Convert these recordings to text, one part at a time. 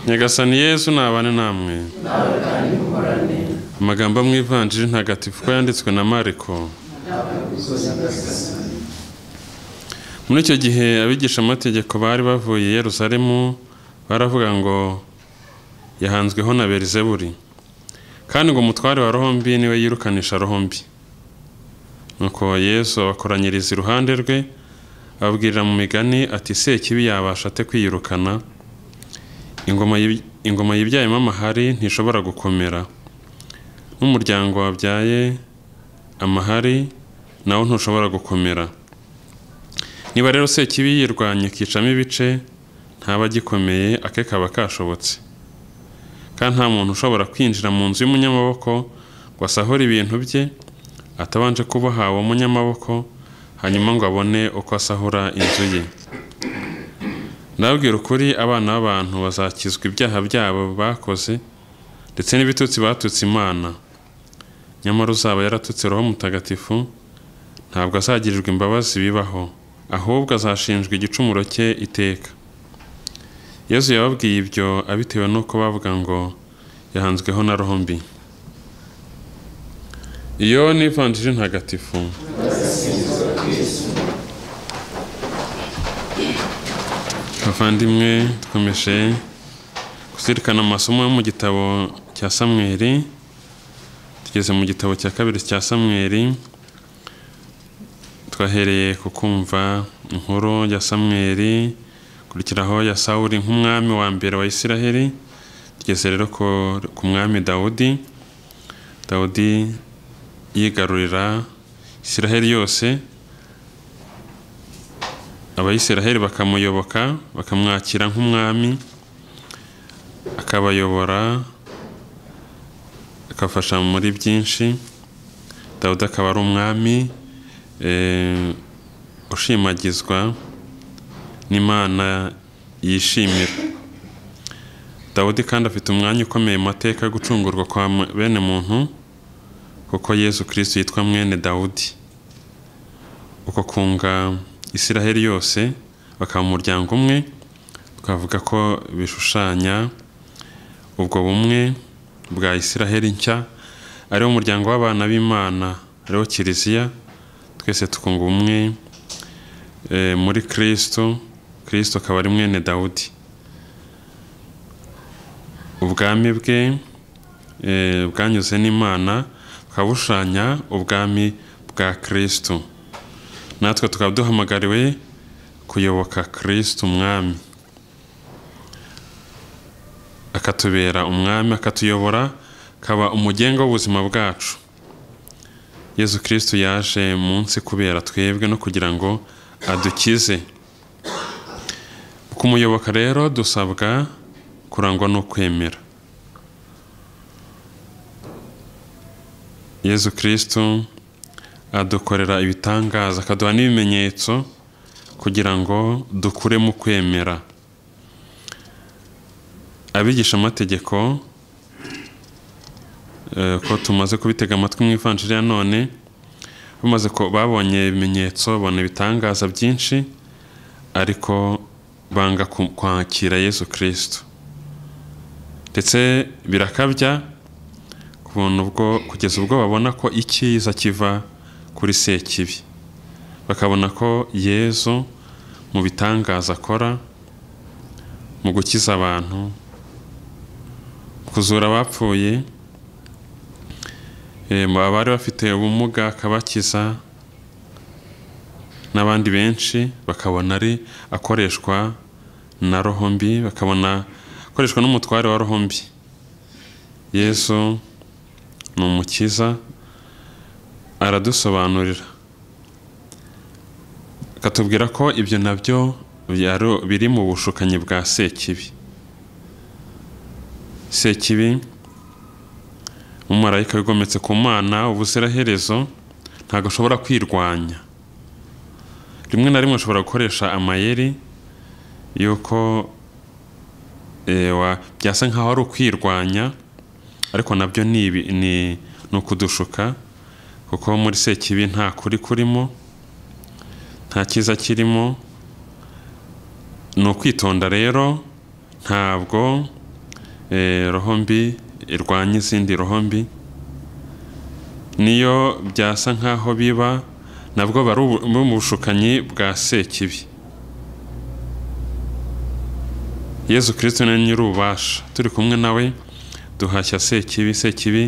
nyagasani yezu nabane namwe amagambo mu ivanjiri ntagatifu ko yanditswe na mariko muri icyo gihe abigishamategeko bari bavuye i Yerusalemu baravuga ngo yahanzweho na berizeburi kandi ngo umutware wa rohombi niwe yirukanisha rohombi nuko yesu abakoranyiriza iruhande rwe ababwirira mu migani ati sekibi yabasha ate kwiyirukana ingoma yib- ingoma yibyayemo amahari ntishobora gukomera n'umuryango wabyaye amahari nawo ntushobora gukomera niba rero sekibi yirwanya akicamo ibice ntaba agikomeye ake kaba kashobotse kandi nta muntu ushobora kwinjira mu nzu y'umunyamaboko ngo asahure ibintu bye atabanje kuboha uwo munyamaboko hanyuma ngo abone uko asahura inzu ye ndababwira ukuri abana b'abantu bazakizwa ibyaha byabo bakoze ndetse n'ibitutsi batutse imana nyamara uzaba yaratutse roho mutagatifu ntabwo azagirirwa imbabazi bibaho ahubwo azashinjwa igicumuro cye iteka yesu yababwiye ibyo abitewe n'uko bavuga ngo yahanzweho na roho mbi iyo ni ivanjiri ntagatifu bavandimwe dukomeje kuzirikana amasomo yo mu gitabo cya samweri tugeze mu gitabo cya kabiri cya samweri twahereye ku kumva inkuru ya samweri kurikiraho ya sawuri nk'umwami wa mbere wa isiraheli tugeze rero ku- ku mwami dawudi dawudi yigarurira isiraheli yose abayisiraheli bakamuyoboka bakamwakira nk'umwami akabayobora akafasha muri byinshi dawudi akaba ari umwami eh, ushimagizwa n'imana yishimira dawudi kandi afite umwanya ukomeye mu mateka yo gucungurwa kwa mu- bene muntu kuko yesu kirisito yitwa mwene dawudi uko kunga isiraheli yose bakaba umuryango umwe twavuga ko bishushanya ubwo bumwe bwa isiraheli nshya ariwo muryango w'abana b'imana ariwo kiliziya twese tukunga ubumwe eh, muri kirisito kirisito akaba ari mwene dawudi ubwami bwe eh, bwanyuze n'imana bukaba bushushanya ubwami bwa kirisito natwe tukaba duhamagariwe kuyoboka kirisito umwami akatubera umwami akatuyobora akaba umugenga w'ubuzima bwacu yesu kirisito yaje munsi kubera twebwe no kugira ngo adukize kumuyoboka rero dusabwa kurangwa no kwemera yesu kirisito adukorera ibitangaza akaduha n'ibimenyetso kugira ngo dukure mu kwemera abigisha amategeko ko tumaze kubitega amatwi mu ivanjiri ya none bamaze ko babonye ibimenyetso babona ibitangaza byinshi ariko banga ku- kwakira yesu kirisito ndetse birakabya ku buntu ubwo kugeza ubwo babona ko icyiza kiva kuri sekibi bakabona ko yesu mu bitangaza akora mu gukiza abantu kuzura abapfuye Eh, mu abari bafite ubumuga akabakiza n'abandi benshi bakabona ari akoreshwa na roho mbi bakabona akoreshwa n'umutware wa roho mbi yesu ni umukiza aradusobanurira akatubwira ko ibyo nabyo byari- biri mu bushukanyi bwa sekibi sekibi umumarayika wigometse ku mana ubuziraherezo ntabwo ashobora kwirwanya rimwe na rimwe ashobora gukoresha amayeri y'uko eh, wa- byasa nkaho ari ukwirwanya ariko nabyo ni ibi- ni ni ukudushuka kuko muri sekibi nta kuri kurimo nta cyiza kirimo ni ukwitonda rero ntabwo eh, roho mbi irwanya izindi roho mbi niyo byasa nk'aho biba nabwo bari ubu- bari mu bushukanyi bwa sekibi yezu kirisito ni we nyir'ububasha turi kumwe nawe duhashya sekibi sekibi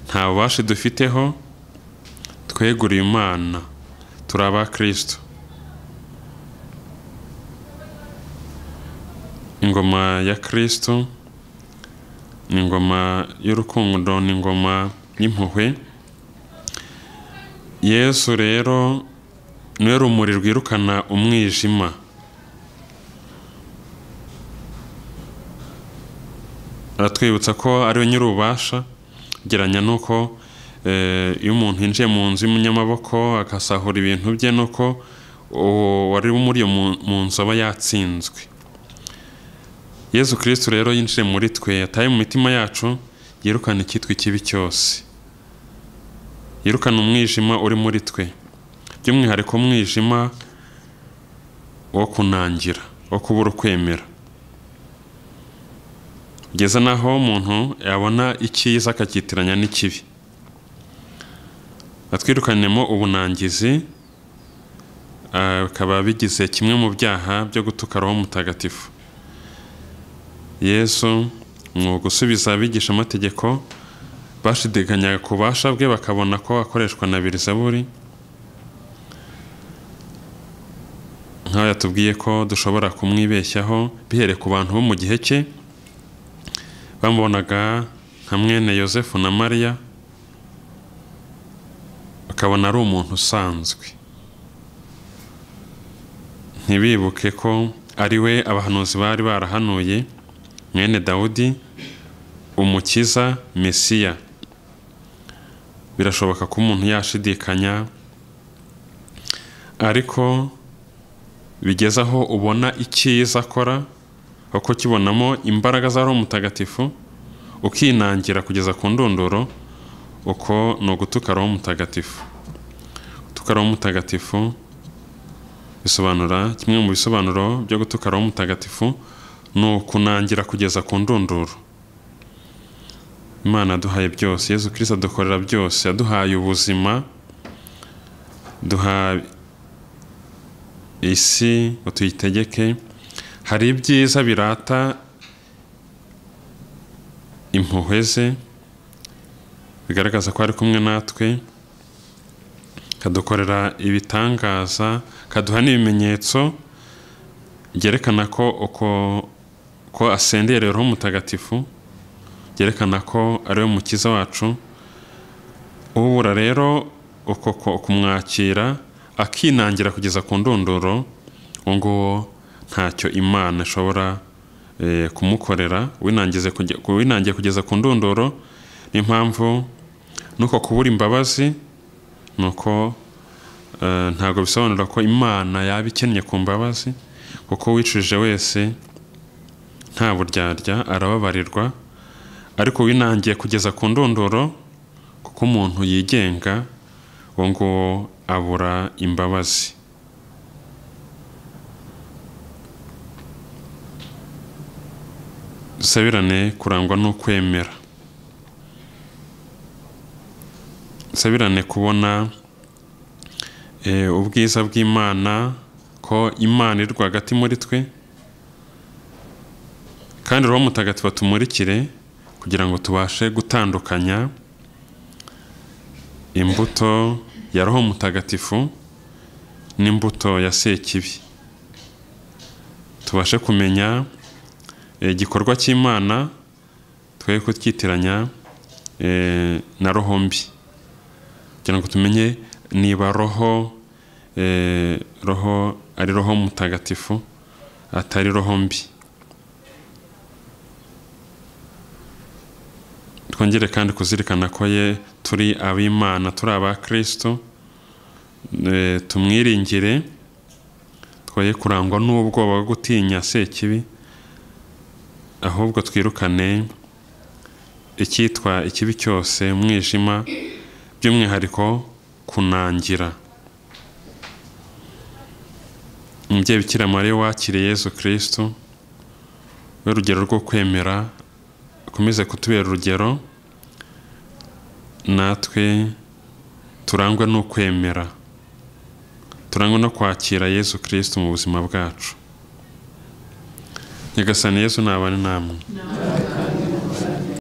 nta bubasha dufiteho tweguriye imana turi aba kirisito ingoma ya kirisito ni ingoma y'urukundo ni ingoma y'impuhwe yesu rero niwe rumuri rwirukana umwijima aratwibutsa ko ari we nyir'ububasha ugereranya n'uko eh, iyo umuntu yinjiye mu nzu y'umunyamaboko agasahura ibintu bye nuko uwo wari muri iyo mu- mu nzu aba yatsinzwe yesu kirisito rero yinjiye muri twe yataye mu mitima yacu yirukana icyitwa ikibi cyose yirukana umwijima uri muri twe by'umwihariko umwijima wo kunangira wo kubura ukwemera kugeza n'aho umuntu yabona icyiza akakitiranya n'ikibi atwirukanemo ubunangizi ah, bikaba bigize kimwe mu byaha byo gutuka roho mutagatifu yesu mu gusubiza abigishamategeko bashidikanyaga ku bubasha bwe bakabona ko akoreshwa na birizaburi nk'aho yatubwiye ko dushobora kumwibeshyaho bihere ku bantu bo mu gihe cye bamubonaga nka mwene yosefu na mariya bakabona ari umuntu usanzwe ntibibuke ko ari we abahanuzi bari barahanuye mwene dawudi umukiza mesiya birashoboka ko umuntu yashidikanya ariko bigeze aho ubona icyiza akora uko kibonamo imbaraga za roho mutagatifu ukinangira kugeza ku ndunduro uko ni ugutuka roho mutagatifu gutuka roho mutagatifu bisobanura kimwe mu bisobanuro byo gutuka roho mutagatifu ni ukunangira kugeza ku ndunduro imana yaduhaye byose yezu kirisita adukorera byose yaduhaye ubuzima duha isi ngo tuyitegeke hari ibyiza birata impuhwe ze bigaragaza ko ari kumwe natwe kadukorera ibitangaza kaduha n'ibimenyetso byerekana ko uko ko asendeye rero mutagatifu byerekana ko ari we mukiza wacu ubura rero uko ko- kumwakira akinangira kugeza ku ndunduro uwo nguwo ntacyo imana ishobora eh, kumukorera winangize kuge- winangiye kugeza ku ndunduro niyo mpamvu nuko kubura imbabazi ni uko eh, ntabwo bisobanura ko imana yaba ikennye ku mbabazi kuko uwicujije wese nta buryarya arababarirwa ariko winangiye kugeza ku ndunduro kuko umuntu yigenga uwo nguwo abura imbabazi dusabirane kurangwa n'ukwemera dusabirane kubona eh, ubwiza bw'imana ko imana iri rwagati muri twe kandi roho mutagatifu atumurikire kugira ngo tubashe gutandukanya imbuto ya roho mutagatifu n'imbuto ya sekibi tubashe kumenya eh, igikorwa cy'imana twe kutyitiranya eh, na roho mbi kugira ngo tumenye niba roho eh, roho ari roho mutagatifu atari roho mbi twongere kandi kuzirikana ko ye turi ab'imana turi aba kirisito eh, tumwiringire twoye kurangwa n'ubwoba bwo gutinya sekibi ahubwo twirukane icyitwa ikibi cyose umwijima by'umwihariko kunangira umubyeyi bikira mariya wakiriye yezu kirisito we rugero rwo kwemera akomeze kutubera urugero natwe turangwa no kwemera turangwa no kwakira yesu kirisiti mu buzima bwacu nyagasani yesu ntabane namwe